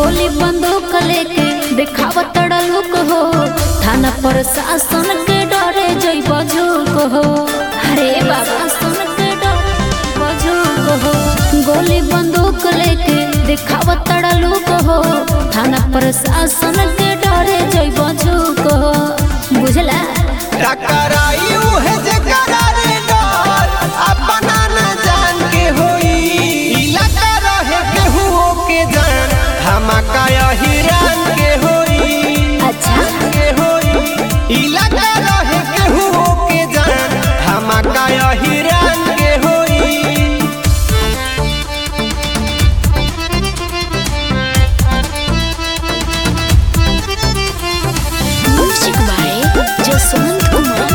गोली बंदूक लेके देखाव तड़लुक हो थाना पर शासन के डरे जइब झुक हो अरे बाबा सुन के डरे झुक हो गोली बंदूक लेके देखाव तड़लुक हो थाना पर शासन के डरे जइब झुक हो बुझला टकराई उहे जेकरा रे डर अपना न जान के होई इलाका रहे केहू के जान धमाका हिरान के होई अच्छा के होई इलाका रहे केहू के जान धमाका हिरान के होई म्यूजिक बाय जसवंत कुमार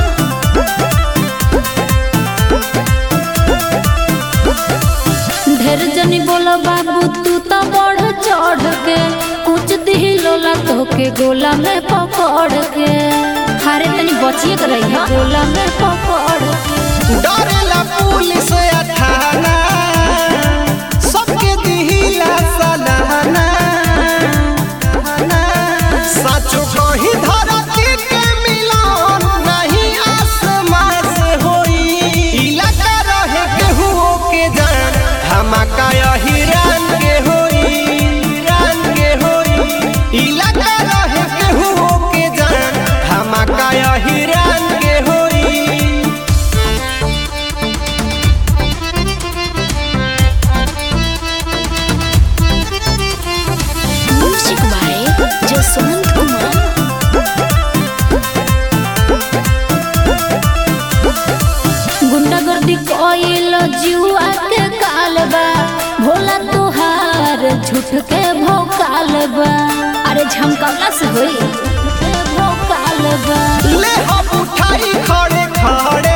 ढेर जनी बोलो बाबू तू तो बढ़ चढ़ के कुछ दिलोला तो के गोला में पकड़ के हारे तनी बचिए के रही गोला में पकड़ के डरेला पुलिस या थाना सबके दिहिला सलाहना सचो कही धरती के मिलन नहीं आसमान से होई इलाका रहे केहू के जान धमाका हिरान के होई हिरान के होई इलाका रहे केहू के जान धमाका हिरान के होई म्यूजिक बाय जसवंत कुमार गुंडागर्दी कोइल जुआ के कालबा भोला तुहार झूठ के भोकाल बा अरे झमकौला से होई झूठ के भोकाल बा ले हम उठाई खड़े खड़े